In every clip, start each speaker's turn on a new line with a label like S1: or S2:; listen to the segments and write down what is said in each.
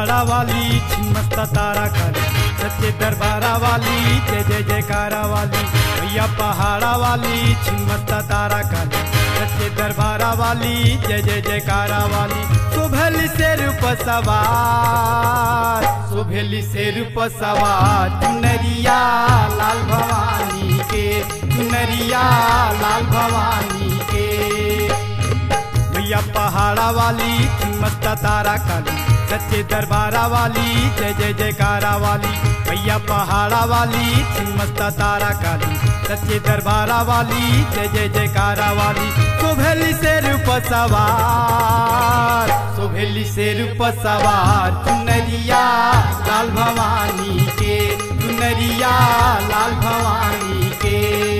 S1: पहाड़ा वाली छिन्मस्ता तारा काली सच्चे दरबारा वाली जय जय जयकारा वाली भैया पहाड़ा वाली छिन्मस्ता तारा काली सच्चे दरबारा वाली जय जय जयकारा वाली सुभल से रूप सवार सुभेली से रूप सवार चुनरिया लाल भवानी के चुनरिया लाल भवानी के भैया पहाड़ा वाली मस्ता तारा काली सच्चे दरबारा वाली जय जय जयकारा वाली भैया पहाड़ा वाली मस्ता तारा काली सच्चे दरबारा वाली जय जय जयकारा वाली सुभेली से रूप सवार सुभेली से रूप सवार चुनरिया लाल भवानी के चुनरिया लाल भवानी के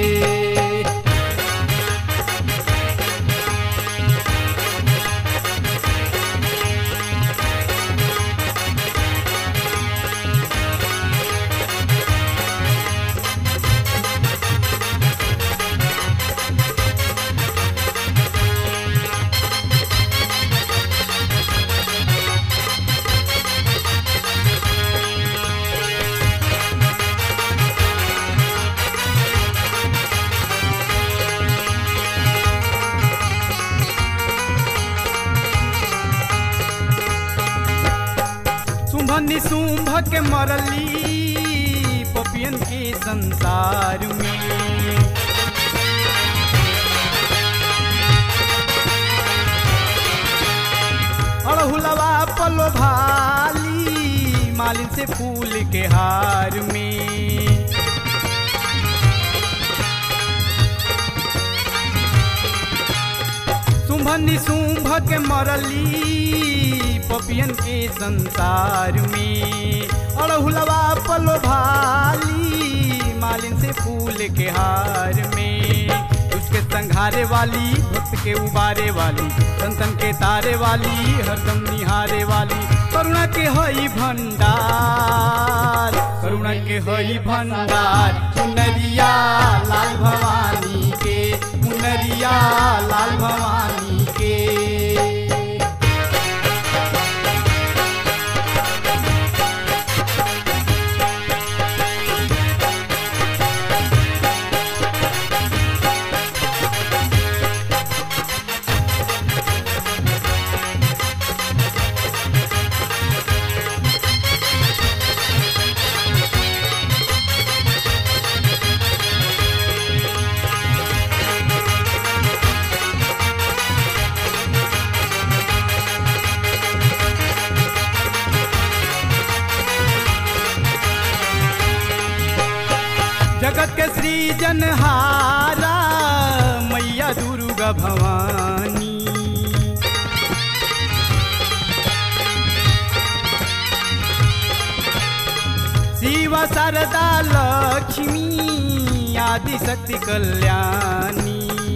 S1: शुंभ निशुंभ के मरली पपियन के संसार में अड़हुलवा पलो भाली मालिन से फूल के हार में शुंभ निशुंभ के मरली पपियन के संसार में अड़हुलवा पलो भाली मालिन से फूल के हार में उसके संघारे वाली भक्त के उबारे वाली संतन के तारे वाली हरदम निहारे वाली करुणा के हई भंडार करुणा के हई भंडार चुनरिया लाल भवानी के मुनरिया लाल भवानी के जगत के सृजनहारा मैया दुर्गा भवानी शिव शारदा लक्ष्मी आदि शक्ति कल्याणी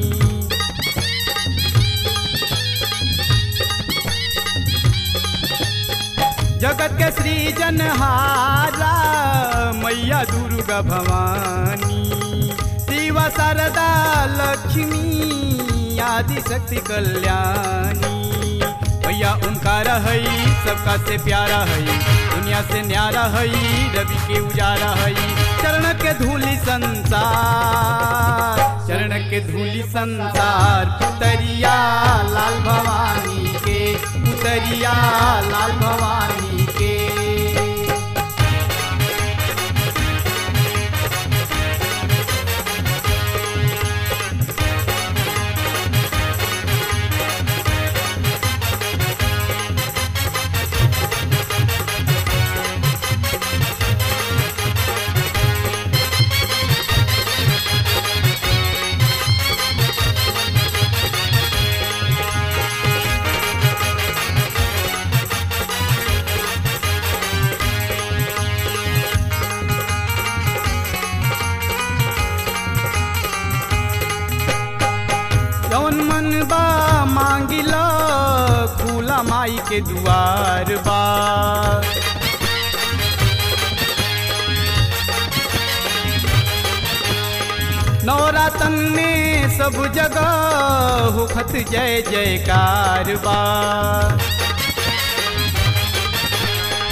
S1: जगत के सृजनहारा मैया दुर्गा भवानी शिव शारदा लक्ष्मी आदि शक्ति कल्याणी भैया ओंकार हई सबका से प्यारा हई दुनिया से न्यारा हई रवि के उजारा हई चरण के धूलि संसार चरण के धूलि संसार पुतरिया लाल भवानी के पुतरिया लाल भवानी के जौन मन बा मांगिला खुला माई के दुआर बा नवरातन में सब जगह होखत जय जयकार बा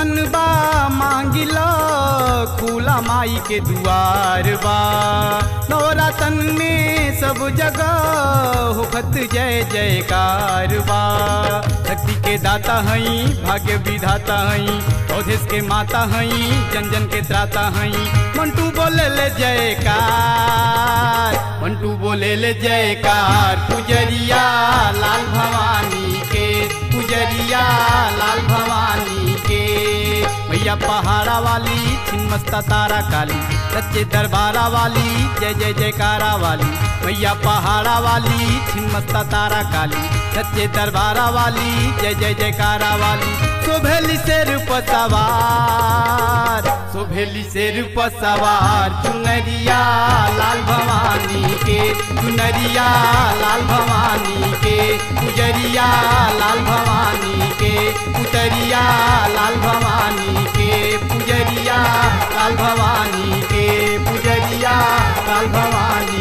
S1: मनबा मांगिला खुला माई के दुआर बा नवरातन में सब जगह होखत जय जयकार बा शक्ति के दाता हई भाग्य विधाता हई औधेश के माता हई जन जन के त्राता हई मंटू बोले ले जयकार मंटू बोले ले जयकार पुजरिया लाल भवानी के पुजरिया लाल भवानी के भैया पहाड़ा वाली छिन्मस्ता तारा काली सच्चे दरबारा वाली जय जय जयकारा वाली भैया पहाड़ा वाली छिन्मस्ता तारा काली सच्चे दरबारा वाली जय जय जयकारा वाली शोभेली शेर पर सवार शोभेली शेर पर सवार चुनरिया लाल भवानी के चुनरिया लाल भवानी के पुजरिया लाल भवानी के पुतरिया लाल भवानी के पुजरिया लाल भवानी के पुजरिया लाल भवानी